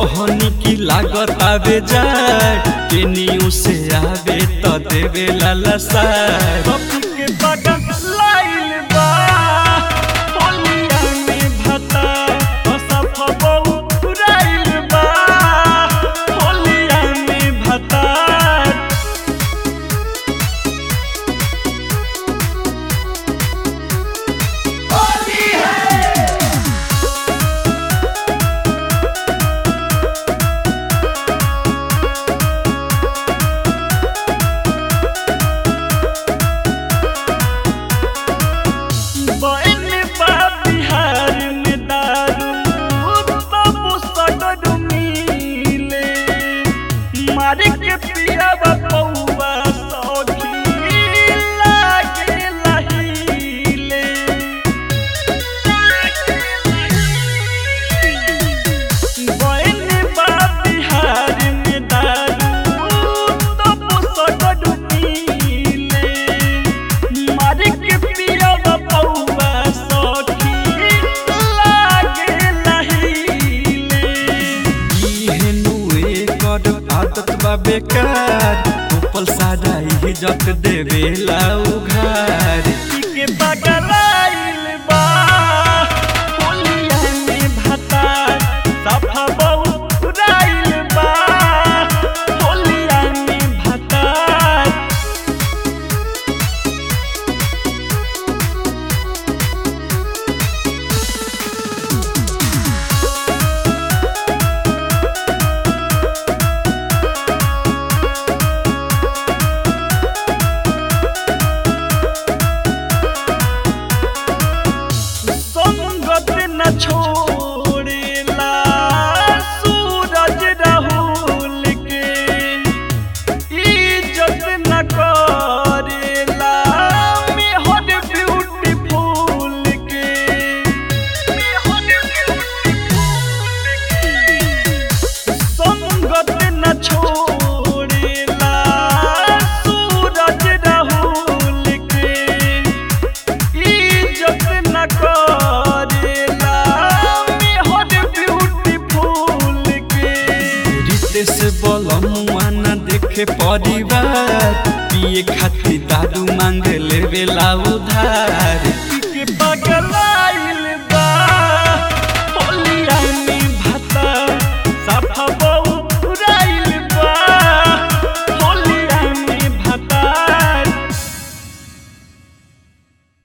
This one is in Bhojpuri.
कहनी की लागत आवे जाए केनियो से आवे त देवे लाला सार कपी के बगल लाइल बा होलिया में भता असफ बहु राइल बा होलिया में भता बन बा बिहार में दारू तब सगड़ मिले मारे के पिया पौवा सखी लागे लहीले बन बा बिहार में दारू तब सगड़ मिले मारे के पिया पौवा सखी लागे लहीले इहेनु एकर आदत बा बेकार ऊपर सादा इज्जत देवे ला उघार के बगलाइल बा होलिया में भता सफा बहु राइल बा होलिया में भता संगत न छोड़ेला सूरज राहुल के इज्जत न करेला मेहर ब्यूटीफुल के संगत न छोड़ेला सूरज राहुल के इज्जत न करेला मेहर ब्यूटीफुल के रितेश बलमुआ न देखे परिवार पिए खातिर दारू मांग लेवे ला उधार के पगला